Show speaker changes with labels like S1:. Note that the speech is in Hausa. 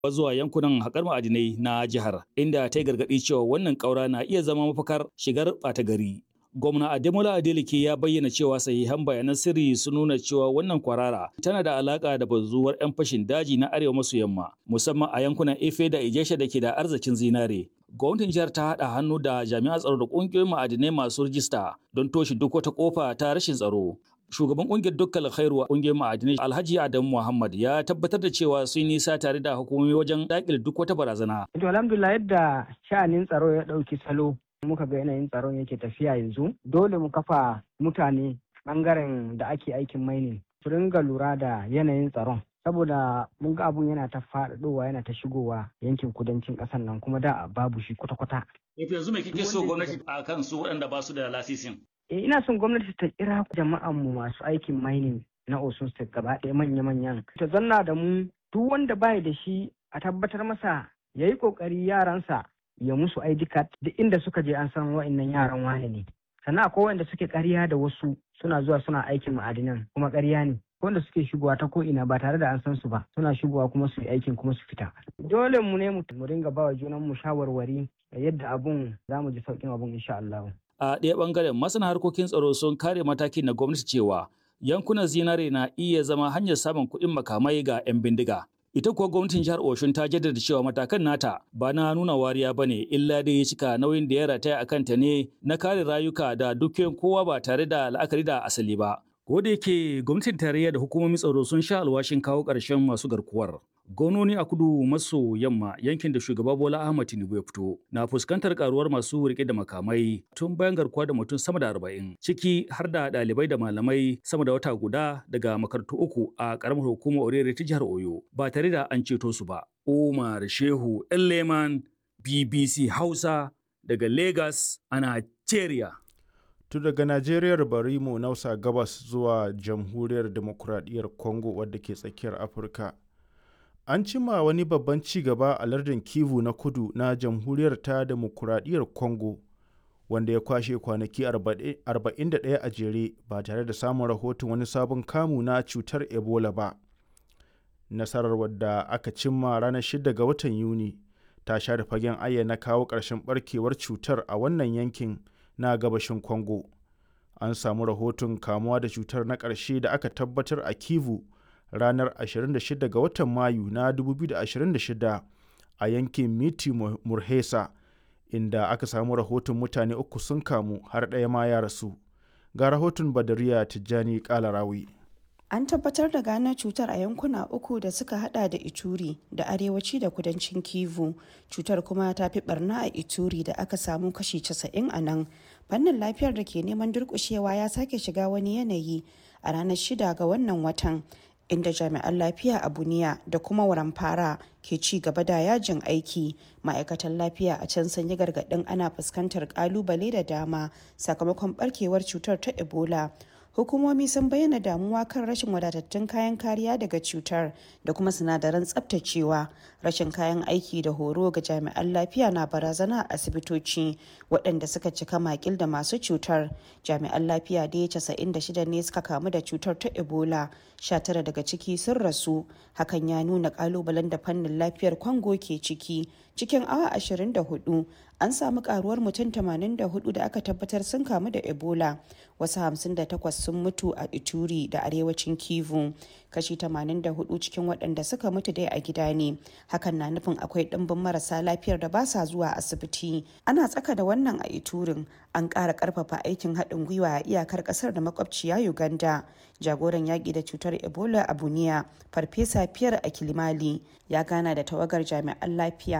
S1: zuwa yankunan haƙar ma'adinai na jihar inda ta yi gargaɗi cewa wannan ƙaura na iya zama mafakar shigar ɓata gari. Gwamna Ademola Adeleke ya bayyana cewa sahihan bayanan sirri sun nuna cewa wannan kwarara tana da alaƙa da bazuwar 'yan fashin daji na arewa maso yamma musamman a yankunan Efe da Ijesha da ke da arzikin zinare. Gwamnatin jihar ta haɗa hannu da jami'an tsaro da ƙungiyoyin ma'adinai masu rijista don toshe duk wata ƙofa ta rashin tsaro. shugaban kungiyar dukkan khairu kungiyar ma'adinai alhaji adamu muhammad ya tabbatar da cewa sun nisa tare da hukumomi wajen dakile duk wata barazana.
S2: to alhamdulillah yadda sha'anin tsaro ya ɗauki salo muka ga yanayin tsaron yake tafiya yanzu dole mu kafa mutane bangaren da ake aikin mining su ringa lura da yanayin tsaron saboda mun ga abun yana ta faɗaɗowa yana ta shigowa yankin kudancin ƙasar nan kuma da babu shi kwata-kwata.
S1: yanzu me kike so gwamnati a kan su waɗanda ba su da lasisin?
S2: ina son gwamnati ta kira jama'an mu masu aikin mining na Osun State gaba ɗaya manya-manyan ta zanna da mu duk wanda baya da shi a tabbatar masa ya yi ƙoƙari yaransa ya musu ID card duk inda suka je an san wa'annan yaran wane ne sannan akwai wanda suke ƙarya da wasu suna zuwa suna aikin ma'adinan kuma ƙarya ne wanda suke shigowa ta ko'ina ba tare da an san su ba suna shigowa kuma su yi aikin kuma su fita dole mu ne mu ringa ba wa junan mu shawarwari yadda abun za mu ji sauƙin abun insha Allah.
S1: a ɗaya ɓangaren masana harkokin tsaro sun kare matakin na gwamnati cewa yankunan zinare na iya zama hanyar samun kuɗin makamai ga 'yan bindiga. Ita kuwa gwamnatin jihar Oshun ta jaddada cewa matakan nata ba na nuna wariya ba ne illa dai ya cika nauyin da ya rataya a kanta ne na kare rayuka da dukiyoyin kowa ba tare da la'akari da asali ba. Ko da yake gwamnatin tarayya da hukumomin tsaro sun sha alwashin kawo ƙarshen masu garkuwar. Gononi a kudu maso yamma yankin da shugaba Bola Ahmad Tinubu ya fito na fuskantar karuwar masu rike da makamai tun bayan garkuwa da mutum sama da arba'in ciki har da ɗalibai da malamai sama da wata guda daga makarantu uku a ƙaramar hukumar Orere ta jihar Oyo ba tare da an ceto su ba. Umar Shehu Leman BBC Hausa daga Lagos a Nigeria.
S3: Tu daga Najeriyar bari mu nausa gabas zuwa Jamhuriyar Demokuraɗiyyar Congo wadda ke tsakiyar Afirka. An cima wani babban ci gaba a lardin Kivu na kudu na Jamhuriyar ta Demokuraɗiyyar Congo wanda ya kwashe kwanaki 41 a jere ba tare da samun rahoton wani sabon kamu na cutar Ebola ba. Nasarar wadda aka cimma ranar 6 ga watan Yuni ta share fagen ayyana kawo ƙarshen barkewar cutar a wannan yankin na gabashin Congo. An samu rahoton kamuwa da cutar na ƙarshe da aka tabbatar a Kivu ranar 26 ga watan Mayu na 2026 a yankin Miti Murhesa inda aka samu rahoton mutane uku sun kamu har ɗaya ma ya rasu. Ga rahoton Badariya Tijjani Kalarawi.
S4: An tabbatar da gano cutar a yankuna uku da suka hada da Ituri da arewaci da kudancin Kivu. Cutar kuma ta fi barna a Ituri da aka samu kashi 90 a nan. Fannin lafiyar da ke neman durkushewa ya sake shiga wani yanayi a ranar shida ga wannan watan. inda jami'an lafiya a buniya da kuma waramfara ke ci gaba da yajin aiki ma'aikatan lafiya a can sun yi gargaɗin ana fuskantar kalubale da dama sakamakon barkewar cutar ta ebola hukumomi sun bayyana damuwa kan rashin wadatattun kayan kariya daga cutar da kuma sinadaran tsabtacewa rashin kayan aiki da horo ga jami'an lafiya na barazana a asibitoci waɗanda suka cika makil da masu cutar jami'an lafiya da ya 96 ne suka kamu da cutar ta ebola 19 daga ciki sun rasu hakan ya nuna kalubalen da fannin lafiyar kwango ke ciki cikin awa 24 an samu karuwar mutum 84 da aka tabbatar sun kamu da ebola wasu 58 sun mutu a ituri da arewacin kivu kashi 84 cikin waɗanda suka mutu dai a gida ne hakan na nufin akwai ɗimbin marasa lafiyar da ba sa zuwa asibiti ana tsaka da wannan a iturin an ƙara ƙarfafa aikin haɗin gwiwa a iyakar ƙasar da makwabciya uganda jagoran yaƙi da cutar ebola a buniya farfesa fiyar a kilimali ya gana da tawagar jami'an lafiya